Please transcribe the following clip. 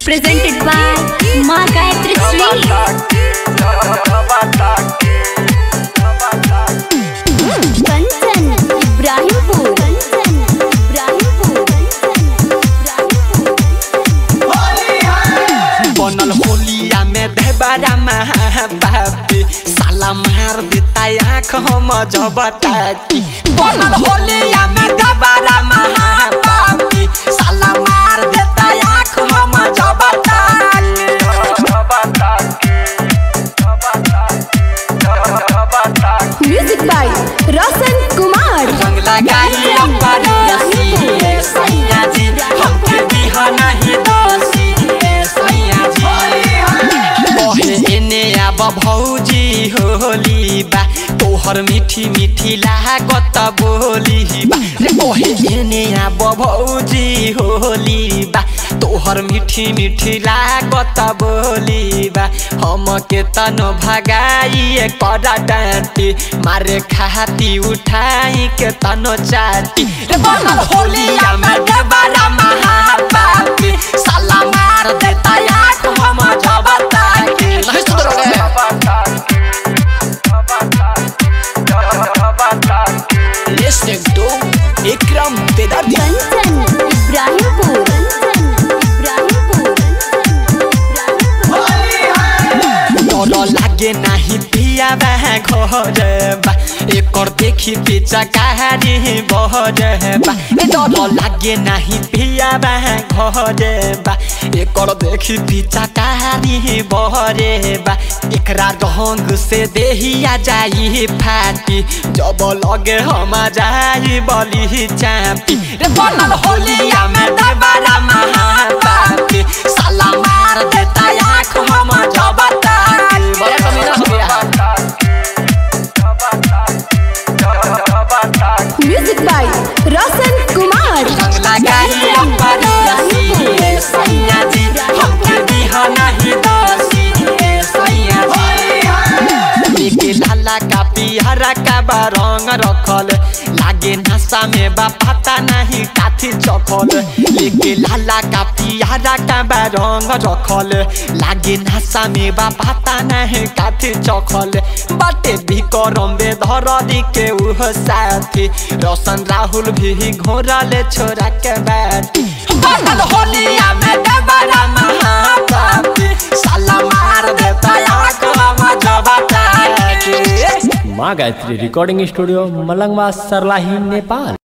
presented by Ma Gayatri Sweet. Kanchan, Ibrahimpur. Kanchan, Ibrahimpur. बनल होलिया में देवरा महाबापी साला मार देता आँख हम जबताती बनल होलिया में देवरा महाबापी साला मार देता आँख हम जबताती Music by Roshan Kumar. रंग लगाई अपरसी सैया जी हमके बिहाना ही दोषी सैया जी कहे एने अब भौजी होली बा तोहर मीठी मीठी लागत बोली बा रे कहे एने अब भौजी होली बा तोहर मीठी मीठी लागत बोली बा हमके तन भगाई करा डांटी मारे खाती उठाई के तनो चाटी रे बनल होलिया में देवरा महापापी साला मार देता आँख हम जबता के नहीं सुधरोगे Listening to Ikram Vedadi Kanchan, Ibrahimpur. Kanchan, Ibrahimpur. डर लागे नाही पिया बा घर बा एकर देखी पीछा कहारी बहर बा ए डर लागे नाही पिया बा घर बा एकर देखी पीछा कहारी बहर बा एकरा रंग से देहिया जाई फाटी जब लगे हम जाई बली चापी रे बनल होलिया में दबारा महापापी साला मार देता आँख हम जबता बड़ा कमीना हो गया Music by Roshan Kumar. रंग लगाई अपरसी सैया जी हमके बिहाना ही दोषी सैया जी लेके लाला का पिहरा का बा रंग रखल लागे नशा में बा पता नहीं काथी चखल लेके लाला का पिहरा का बा रंग रखल लागे नशा में बा पता नहीं काथी चखल बाटे भी करम बे धर दी के उह साथी रोशन राहुल भी घोरले छोरा के बैठी बनल होलिया में डबरा महापापी साला मार देता आँख हम जबता के माँ गायत्री रिकॉर्डिंग स्टूडियो मलंगवा सरलाही नेपाल